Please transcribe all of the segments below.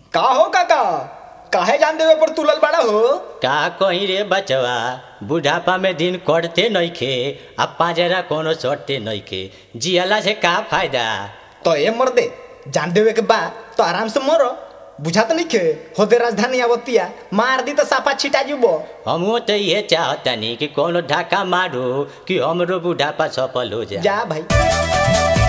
का हो काका काहे जान देवे पर तुलल बड़ा हो का कहीं रे बचवा बुढ़ापा में दिन कटते नइखे आ पाजरा कोनो सटते नइखे जियला से का फायदा तो ए मर दे जान देवे के बा तो आराम से मरो बुझा तो नहीं होते राजधानी आवतिया मार दी तो सापा छिटा जुबो हमो तो ये चाहतनी कि कोनो ढाका मारो कि हमरो बुढ़ापा सफल हो जाए जा भाई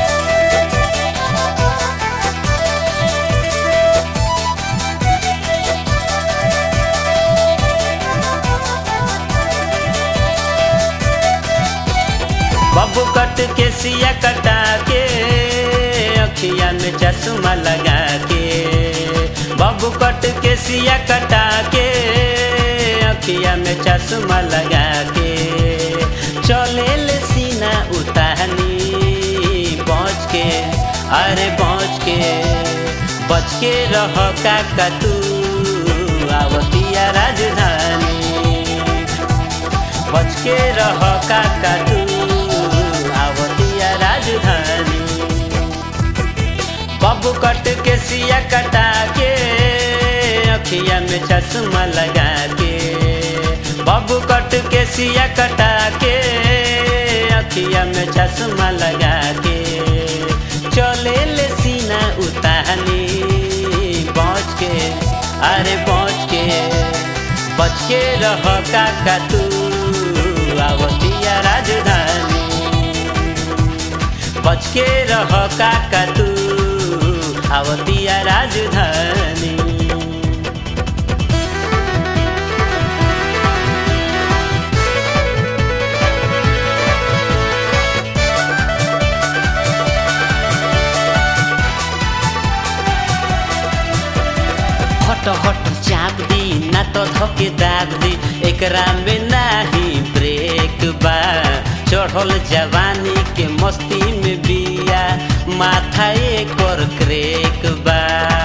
बबू कट के सिया कटा के अखिया में चश्मा लगा के बबू कट के सिया कटा के अखिया में चश्मा लगा के चले ले सीना उतानी पहुँच के अरे पहुँच के बच के रह काका तू आवतिया राजधानी बच के रह काका तू आवतिया राजधानी बबू कट के सिया कटा के अखिया में चश्मा लगा के बबू कट के सिया कटा के अखिया में चश्मा लगा के चले ले सीना उतानी पहुँच के अरे पहुँच के बच के रह काका तू आवतिया राजधानी बच के रह काका तू आवतिया राजधानी हट हट चाप दी ना तो धके दाब दी एकरा में नाही ब्रेक बा चढ़ल जवानी के मस्ती में बिया माथा एकर क्रेक बा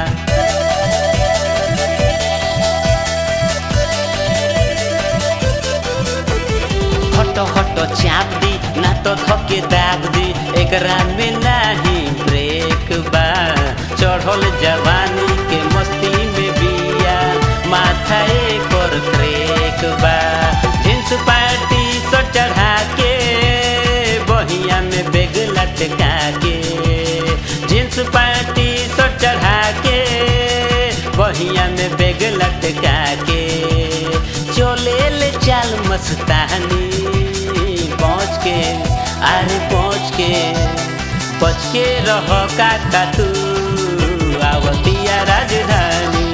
हट हट चाप दी ना तो धके दाब दी एकरा में नाही ब्रेक बा चढ़ल जवानी के मस्ती में बिया माथा एकर क्रेक बा जींस पैंटी सो चढ़ा के बहिया में बेग लटका के जींस पैंटी सो चढ़ा के बहिया में बेग लटका के चले ले चाल मस्तानी पहुँच के अरे पहुँच के बच के रह काका तू आवतिया राजधानी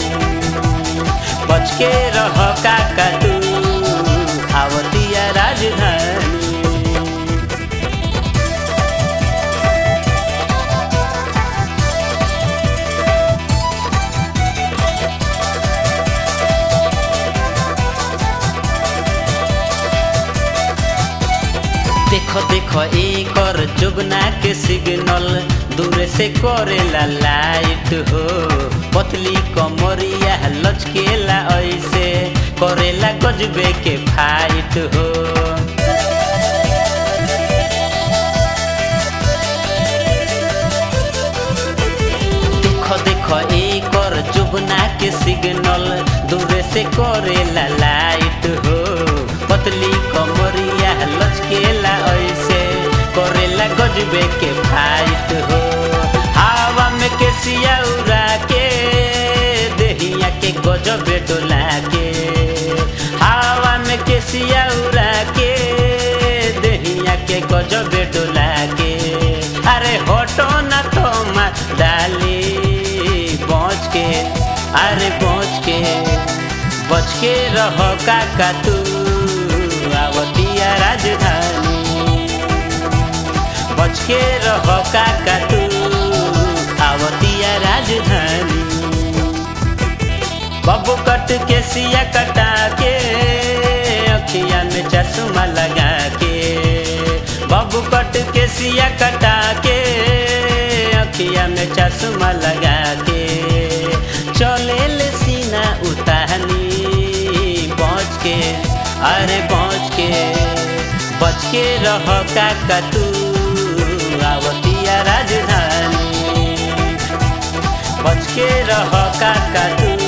बच के रह काका तू आवतिया राजधानी देखो देखो एकर जुगना के सिग्नल दूर से करेला लाइट हो पतली कमरिया लचकेला ऐसे करेला गजबे के फाइट हो देखो देखो एकर जुगना के सिग्नल दूर से करेला लाइट हो पतली कमरिया लचकेला ऐसे करेला गजबे के फाइट हो हवा में के सिया उड़ा के देहिया के गजबे डोला के हवा में के सिया उड़ा के देहिया के गजबे डोला के अरे हटो ना तो डाली पहुँच के अरे पहुँच के बच के रह काका तू आवतिया राजधानी बच के रह काका तू आवतिया राजधानी बबू कट के सिया कटा के अखिया में चश्मा लगा के बबू कट के सिया कटा के अखिया में चश्मा लगा के चले ले सीना उतानी पहुँच के अरे पहुँच के बच के रह काका तू आवतिया राजधानी बच के रह काका तू